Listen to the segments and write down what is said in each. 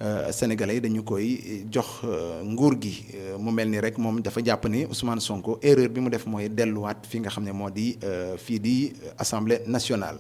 sénégalais dañu koy jox nguur gi mu mel ni rek moom dafa jàpp ni Ousmane Sonko erreur bi mu def mooy delluwaat fi nga xam ne moo di fii di assemblée nationale.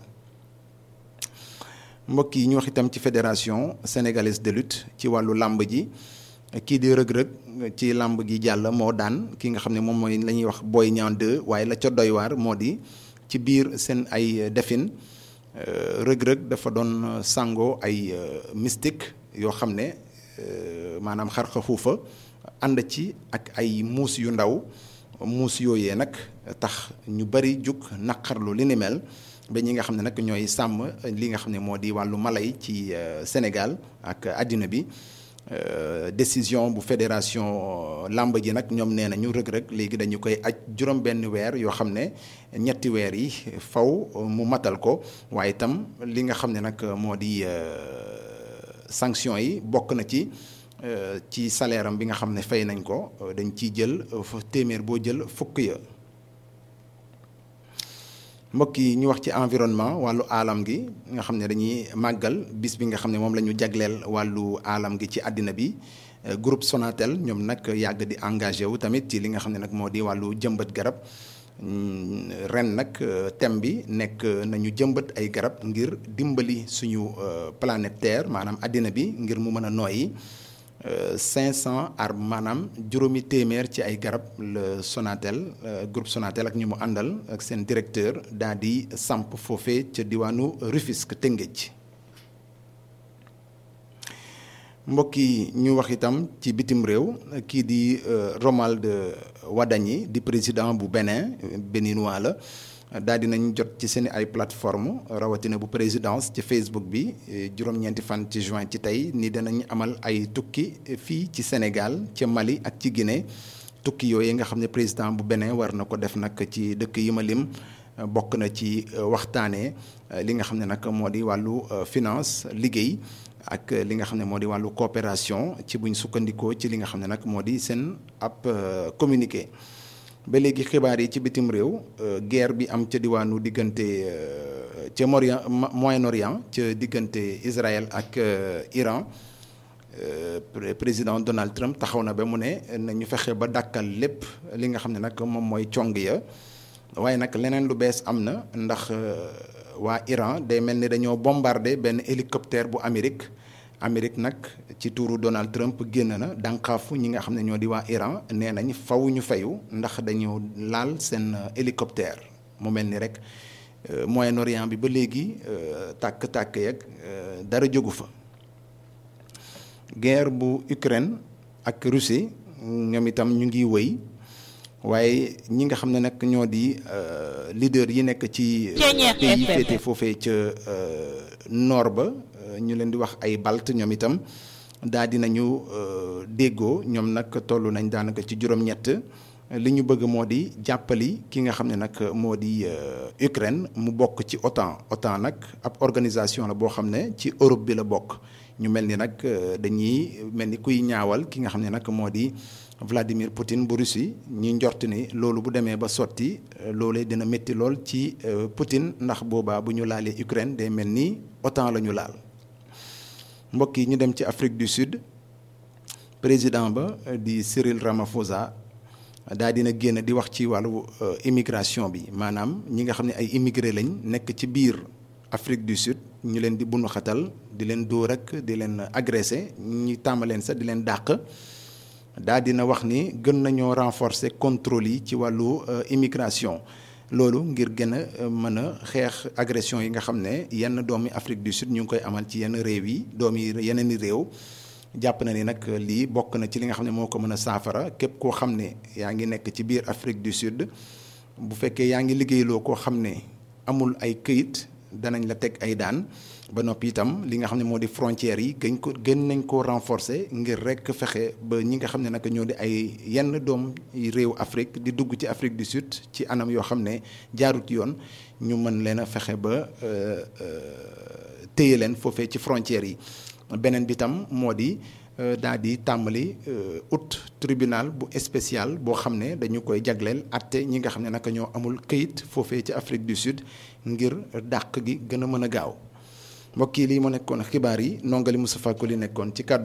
mbokk yi ñu wax itam ci fédération sénégalaise de lutte ci wàllu làmb ji kii di rëg-rëg ci làmb gi jàll moo daan ki nga xam ne moom mooy la ñuy wax Boy Niang 2 waaye la ca doy waar moo di ci biir seen ay defin rëg-rëg dafa doon sàngoo ay mystique yoo xam ne maanaam xarxa xuufa ànd ci ak ay muus yu ndaw muus yooyee nag tax ñu bari jug naqarlu li ni mel ba ñi nga xam ne nag ñooy sàmm li nga xam ne moo di wàllu mala yi ci Sénégal ak àddina bi décision bu fédération làmb ji nag ñoom nee nañu rëg-rëg léegi dañu koy aj juróom benn weer yoo xam ne ñetti weer yi faw mu matal ko waaye itam li nga xam ne nag moo di sanction yi bokk na ci ci salaire am bi nga xam ne fay nañ ko dañ ciy jël téeméer boo jël fukk ya mbokk yi ñu wax ci environnement wàllu aalam gi nga xam ne dañuy màggal bis bi nga xam ne moom la ñu jagleel wàllu aalam gi ci àddina bi groupe Sonatel ñoom nag yàgg di engagé wu tamit ci li nga xam ne nag moo di wàllu jëmbat garab ren nag thème bi nekk nañu jëmbat ay garab ngir dimbali suñu planète Terre maanaam àddina bi ngir mu mën a nooyi 500 arbres maanaam juróomi téeméer ci ay garab le Sonatel groupe Sonatel ak ñu mu àndal ak seen directeur daal di samp foofee ca diwaanu Rufisque Tëngéej mbokk yi ñu wax itam ci bitim réew kii di Romuald Wadagni di président bu Bénin béninois la daal di nañ jot ci seen ay plateforme rawatina bu présidence ci Facebook bi juróom-ñeenti fan ci juin ci tey ni danañ amal ay tukki fii ci Sénégal ca Mali ak ci Guinée tukki yooyu nga xam ne président bu Bénin war na ko def nag ci dëkk yi ma lim bokk na ci waxtaanee li nga xam ne nag moo di wàllu finance liggéey ak li nga xam ne moo di wàllu coopération ci buñ sukkandikoo ci li nga xam ne nag moo di seen ab communiqué. ba léegi xibaar yi ci bitim réew guerre bi am ca diwaanu diggante ca Moyen Moyen-Orient ca diggante Israël ak Iran président Donald Trump taxaw na ba mu ne nañu fexe ba dàkkal lépp li nga xam ne nag moom mooy cong ya waaye nag leneen lu bees am na ndax waa Iran day mel ni dañoo bombardé benn hélicoptère bu Amérique Amérique nag ci tuuru Donald Trump génn na dànqaafu ñi nga xam ne ñoo di waa Iran nee nañ faw ñu fayu ndax dañoo laal seen hélicoptère mu mel ni rek Moyen-Orient bi ba léegi tàkk-tàkk yeeg dara jógu fa. guerre bu Ukraine ak Russie ñoom itam ñu ngi wëy waaye ñi nga xam ne nag ñoo di leader yi nekk ci. pays yi féete foofee ca nord ba. ñu leen di wax ay balt ñoom itam daal di nañu déggoo ñoom nag toll nañ daanaka ci juróom-ñett li ñu bëgg moo di jàppali ki nga xam ne nag moo di Ukraine mu bokk ci OTAN OTAN nag ab organisation la boo xam ne ci Europe bi la bokk ñu mel ni nag dañuy mel ni kuy ñaawal ki nga xam ne nag moo di Vladimir Poutine bu Russie ñi njort ni loolu bu demee ba sotti loolee dina métti lool ci Poutine ndax boobaa bu ñu laalee Ukraine day mel ni OTAN la ñu laal. mbokk yi ñu dem ci Afrique du Sud président ba di Cyril Ramaphosa daa dina génn di wax ci wàllu immigration bi maanaam ñi nga xam ne ay immigré lañ nekk ci biir Afrique du Sud ñu leen di bunu xatal di leen dóor ak di leen agressé ñi tàmbaleen sax di leen dàq daa dina wax ni gën nañoo renforcer contrôle yi ci wàllu immigration loolu ngir gën a mën a xeex agression yi nga xam ne yenn doomi Afrique du Sud ñu ngi koy amal ci yenn réew yi doomi yeneen i réew jàpp na ni nag lii bokk na ci li nga xam ne moo ko mën a saafara képp koo xam ne yaa ngi nekk ci biir Afrique du Sud bu fekkee yaa ngi liggéeyloo koo xam ne amul ay këyit danañ la teg ay daan ba noppi itam li nga xam ne moo di frontières yi gën ko gën nañ koo renforcer ngir rek fexe ba ñi nga xam ne nag ñoo di ay yenn doom réew Afrique di dugg ci Afrique du Sud ci anam yoo xam ne jaarut yoon ñu mën leen a fexe ba téye leen foofee ci frontières yi beneen bi tam moo di daal di tàmbali ut tribunal bu spécial boo xam ne dañu koy jagleel atte ñi nga xam ne naka ñoo amul këyit foofee ci Afrique du Sud ngir dàq gi gën a mën a gaaw mbokk yi lii moo nekkoon xibaar yi nongali Moustapha Koli nekkoon ci kàddu